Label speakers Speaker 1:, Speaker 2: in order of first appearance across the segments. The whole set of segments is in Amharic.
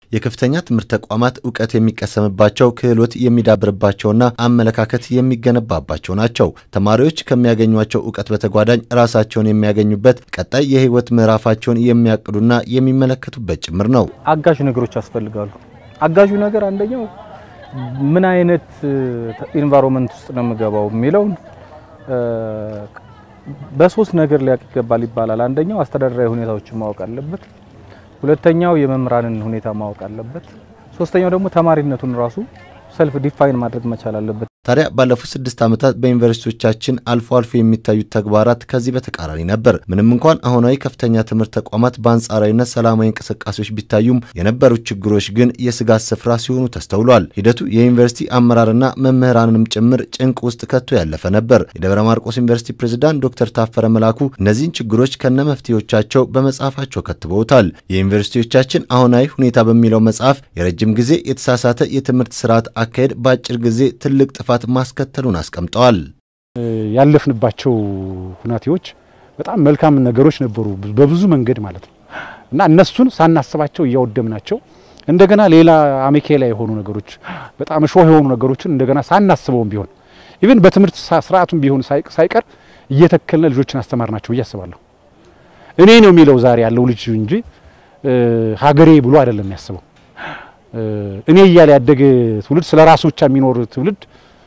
Speaker 1: የከፍተኛ ትምህርት ተቋማት እውቀት የሚቀሰምባቸው ክህሎት የሚዳብርባቸውና አመለካከት የሚገነባባቸው ናቸው። ተማሪዎች ከሚያገኟቸው እውቀት በተጓዳኝ ራሳቸውን የሚያገኙበት ቀጣይ የህይወት ምዕራፋቸውን የሚያቅዱና የሚመለከቱበት ጭምር ነው።
Speaker 2: አጋዥ ነገሮች ያስፈልጋሉ። አጋዡ ነገር አንደኛው ምን አይነት ኢንቫይሮንመንት ውስጥ ነው የምገባው የሚለውን በሶስት ነገር ሊያውቅ ይገባል ይባላል። አንደኛው አስተዳደራዊ ሁኔታዎችን ማወቅ አለበት። ሁለተኛው የመምህራንን ሁኔታ ማወቅ አለበት። ሶስተኛው ደግሞ ተማሪነቱን ራሱ ሰልፍ ዲፋይን ማድረግ መቻል አለበት።
Speaker 1: ታዲያ ባለፉት ስድስት ዓመታት በዩኒቨርሲቲዎቻችን አልፎ አልፎ የሚታዩት ተግባራት ከዚህ በተቃራኒ ነበር። ምንም እንኳን አሁናዊ ከፍተኛ ትምህርት ተቋማት በአንጻራዊነት ሰላማዊ እንቅስቃሴዎች ቢታዩም የነበሩት ችግሮች ግን የስጋት ስፍራ ሲሆኑ ተስተውሏል። ሂደቱ የዩኒቨርሲቲ አመራርና መምህራንንም ጭምር ጭንቅ ውስጥ ከቶ ያለፈ ነበር። የደብረ ማርቆስ ዩኒቨርሲቲ ፕሬዝዳንት ዶክተር ታፈረ መላኩ እነዚህን ችግሮች ከነ መፍትሄዎቻቸው በመጽሐፋቸው ከትበውታል። የዩኒቨርሲቲዎቻችን አሁናዊ ሁኔታ በሚለው መጽሐፍ የረጅም ጊዜ የተሳሳተ የትምህርት ስርዓት አካሄድ በአጭር ጊዜ ትልቅ ጥፋት ማስከተሉን አስቀምጠዋል።
Speaker 3: ያለፍንባቸው ሁናቴዎች በጣም መልካም ነገሮች ነበሩ በብዙ መንገድ ማለት ነው እና እነሱን ሳናስባቸው እያወደምናቸው እንደገና ሌላ አሜኬላ የሆኑ ነገሮች በጣም እሾህ የሆኑ ነገሮችን እንደገና ሳናስበውም ቢሆን ኢቭን በትምህርት ስርዓቱም ቢሆን ሳይቀር እየተከልነ ልጆችን አስተማርናቸው ብዬ አስባለሁ። እኔ ነው የሚለው ዛሬ ያለው ልጅ እንጂ ሀገሬ ብሎ አይደለም የሚያስበው። እኔ እያለ ያደገ ትውልድ ስለ ራሱ ብቻ የሚኖር ትውልድ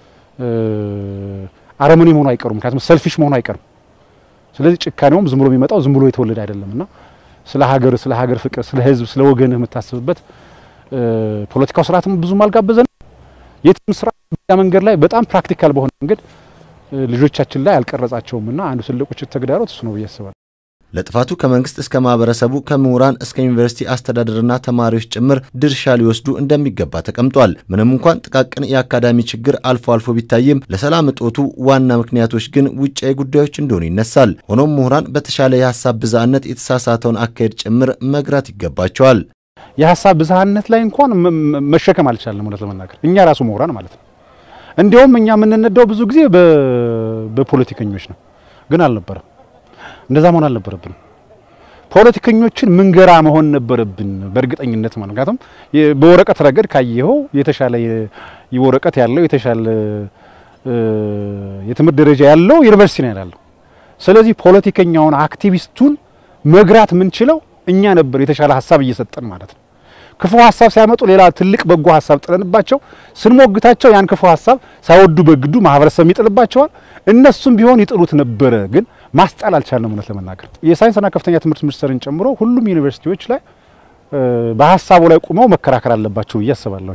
Speaker 3: አረመኔ መሆኑ አይቀሩም። ምክንያቱም ሰልፊሽ መሆኑ አይቀርም። ስለዚህ ጭካኔውም ዝም ብሎ የሚመጣው ዝም ብሎ የተወለደ አይደለም እና ስለ ሀገር ስለ ሀገር ፍቅር ስለ ሕዝብ ስለ ወገንህ የምታስብበት ፖለቲካው ስርዓትም ብዙም አልጋበዘን። የትም ስራ መንገድ ላይ በጣም ፕራክቲካል በሆነ መንገድ ልጆቻችን ላይ አልቀረጻቸውም እና አንዱ ትልቁ ተግዳሮት እሱ ነው ብዬ አስባለሁ።
Speaker 1: ለጥፋቱ ከመንግስት እስከ ማህበረሰቡ ከምሁራን እስከ ዩኒቨርሲቲ አስተዳደርና ተማሪዎች ጭምር ድርሻ ሊወስዱ እንደሚገባ ተቀምጧል። ምንም እንኳን ጥቃቅን የአካዳሚ ችግር አልፎ አልፎ ቢታይም ለሰላም እጦቱ ዋና ምክንያቶች ግን ውጫዊ ጉዳዮች እንደሆኑ ይነሳል። ሆኖም ምሁራን በተሻለ የሀሳብ ብዝሃነት የተሳሳተውን አካሄድ ጭምር መግራት ይገባቸዋል።
Speaker 3: የሀሳብ ብዝሃነት ላይ እንኳን መሸከም አልቻለም። እውነት ለመናገር እኛ ራሱ ምሁራን ማለት ነው። እንዲያውም እኛ የምንነዳው ብዙ ጊዜ በፖለቲከኞች ነው፣ ግን አልነበረም እንደዛ መሆን አልነበረብንም። ፖለቲከኞችን ምንገራ መሆን ነበረብን በእርግጠኝነት ማለት ምክንያቱም በወረቀት ረገድ ካየኸው የተሻለ ወረቀት ያለው የተሻለ የትምህርት ደረጃ ያለው ዩኒቨርሲቲ ነው ያለው። ስለዚህ ፖለቲከኛውን አክቲቪስቱን መግራት የምንችለው እኛ ነበር፣ የተሻለ ሀሳብ እየሰጠን ማለት ነው። ክፉ ሀሳብ ሲያመጡ ሌላ ትልቅ በጎ ሀሳብ ጥለንባቸው ስንሞግታቸው ያን ክፉ ሀሳብ ሳይወዱ በግዱ ማህበረሰብ ይጥልባቸዋል። እነሱም ቢሆን ይጥሉት ነበረ ግን ማስጣል አልቻልንም። እውነት ለመናገር የሳይንስና ከፍተኛ ትምህርት ሚኒስቴርን ጨምሮ ሁሉም ዩኒቨርሲቲዎች ላይ በሀሳቡ ላይ ቁመው መከራከር አለባቸው ብዬ አስባለሁ።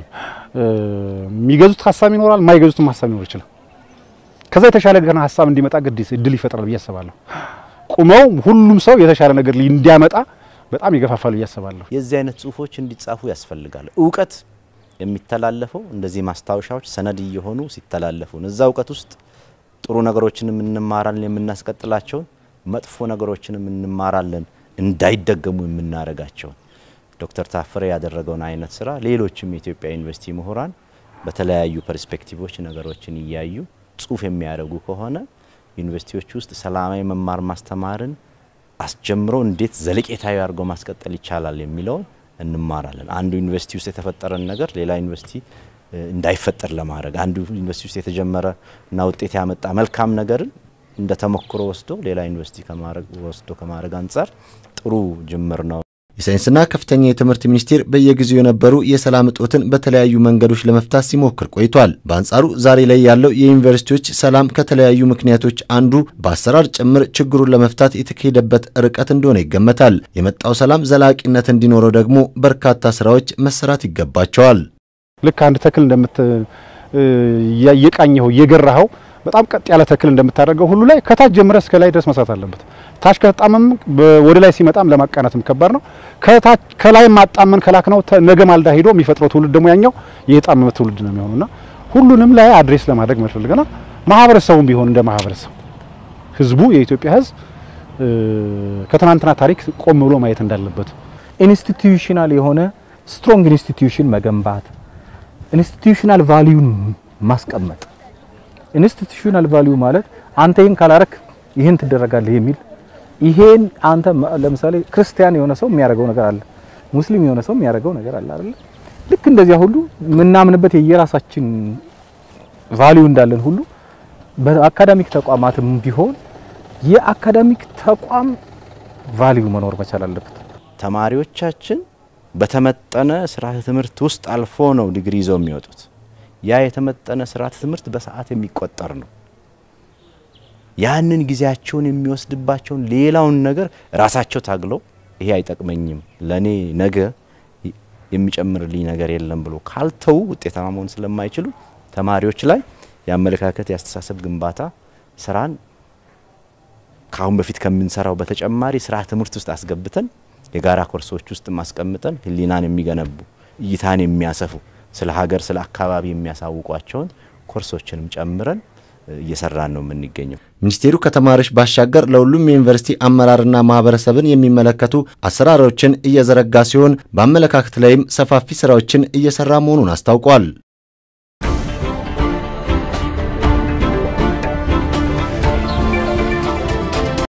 Speaker 3: የሚገዙት ሀሳብ ይኖራል፣ የማይገዙትም ሀሳብ ሊኖር ይችላል። ከዛ የተሻለ ገና ሀሳብ እንዲመጣ ግድ እድል ይፈጥራል ብዬ አስባለሁ። ቁመው ሁሉም ሰው የተሻለ ነገር እንዲያመጣ በጣም ይገፋፋሉ ብዬ አስባለሁ።
Speaker 4: የዚህ አይነት ጽሁፎች እንዲጻፉ ያስፈልጋል። እውቀት የሚተላለፈው እንደዚህ ማስታወሻዎች ሰነድ እየሆኑ ሲተላለፉ እዛ እውቀት ውስጥ ጥሩ ነገሮችንም እንማራለን የምናስቀጥላቸውን፣ መጥፎ ነገሮችንም እንማራለን እንዳይደገሙ የምናደርጋቸውን። ዶክተር ታፈረ ያደረገውን አይነት ስራ ሌሎችም የኢትዮጵያ ዩኒቨርሲቲ ምሁራን በተለያዩ ፐርስፔክቲቮች ነገሮችን እያዩ ጽሁፍ የሚያደርጉ ከሆነ ዩኒቨርሲቲዎች ውስጥ ሰላማዊ መማር ማስተማርን አስጀምሮ እንዴት ዘለቄታዊ አድርጎ ማስቀጠል ይቻላል የሚለውን እንማራለን። አንዱ ዩኒቨርሲቲ ውስጥ የተፈጠረን ነገር ሌላ ዩኒቨርሲቲ እንዳይፈጠር ለማድረግ አንዱ ዩኒቨርሲቲ ውስጥ የተጀመረ እና ውጤት ያመጣ መልካም ነገርን እንደ ተሞክሮ ወስዶ ሌላ ዩኒቨርሲቲ ከማድረግ ወስዶ ከማድረግ አንጻር ጥሩ ጅምር ነው።
Speaker 1: የሳይንስና ከፍተኛ የትምህርት ሚኒስቴር በየጊዜው የነበሩ የሰላም እጦትን በተለያዩ መንገዶች ለመፍታት ሲሞክር ቆይቷል። በአንጻሩ ዛሬ ላይ ያለው የዩኒቨርሲቲዎች ሰላም ከተለያዩ ምክንያቶች አንዱ በአሰራር ጭምር ችግሩን ለመፍታት የተካሄደበት ርቀት እንደሆነ ይገመታል። የመጣው ሰላም ዘላቂነት እንዲኖረው ደግሞ በርካታ ስራዎች መሰራት ይገባቸዋል።
Speaker 3: ልክ አንድ ተክል እንደምት እየቃኘኸው እየገራኸው በጣም ቀጥ ያለ ተክል እንደምታደርገው ሁሉ ላይ ከታች ጀምረ እስከ ላይ ድረስ መስራት አለበት። ታች ከተጣመም ወደ ላይ ሲመጣም ለማቃናትም ከባድ ነው። ከታች ከላይ ማጣመን ከላክ ነው ነገ ማልዳ ሄዶ የሚፈጥረው ትውልድ ደግሞ ያኛው የጣመመ ትውልድ ነው የሚሆነውና ሁሉንም ላይ አድሬስ ለማድረግ መፈልገናል። ማህበረሰቡም ቢሆን እንደ ማህበረሰብ ህዝቡ የኢትዮጵያ ህዝብ ከትናንትና ታሪክ ቆም ብሎ ማየት እንዳለበት
Speaker 2: ኢንስቲትዩሽናል የሆነ ስትሮንግ ኢንስቲትዩሽን መገንባት፣ ኢንስቲትዩሽናል ቫልዩን ማስቀመጥ። ኢንስቲትዩሽናል ቫልዩ ማለት አንተ ይህን ካላረክ ይህን ትደረጋለህ የሚል ይሄን አንተ ለምሳሌ ክርስቲያን የሆነ ሰው የሚያደርገው ነገር አለ። ሙስሊም የሆነ ሰው የሚያደርገው ነገር አለ አይደል? ልክ እንደዚያ ሁሉ የምናምንበት የየራሳችን ቫልዩ እንዳለን ሁሉ በአካዳሚክ ተቋማትም ቢሆን የአካዳሚክ ተቋም ቫልዩ መኖር መቻል አለበት።
Speaker 4: ተማሪዎቻችን በተመጠነ ስርዓተ ትምህርት ውስጥ አልፎ ነው ዲግሪ ይዘው የሚወጡት። ያ የተመጠነ ስርዓተ ትምህርት በሰዓት የሚቆጠር ነው። ያንን ጊዜያቸውን የሚወስድባቸውን ሌላውን ነገር ራሳቸው ታግለው ይሄ አይጠቅመኝም፣ ለኔ ነገ የሚጨምርልኝ ነገር የለም ብሎ ካልተው ውጤታማ መሆን ስለማይችሉ ተማሪዎች ላይ የአመለካከት የአስተሳሰብ ግንባታ ስራን ከአሁን በፊት ከምንሰራው በተጨማሪ ስርዓተ ትምህርት ውስጥ አስገብተን የጋራ ኮርሶች ውስጥ ማስቀምጠን ህሊናን የሚገነቡ እይታን የሚያሰፉ ስለ ሀገር ስለ አካባቢ የሚያሳውቋቸውን ኮርሶችንም ጨምረን እየሰራን ነው የምንገኘው።
Speaker 1: ሚኒስቴሩ ከተማሪዎች ባሻገር ለሁሉም የዩኒቨርሲቲ አመራርና ማህበረሰብን የሚመለከቱ አሰራሮችን እየዘረጋ ሲሆን በአመለካከት ላይም ሰፋፊ ስራዎችን እየሰራ መሆኑን አስታውቋል።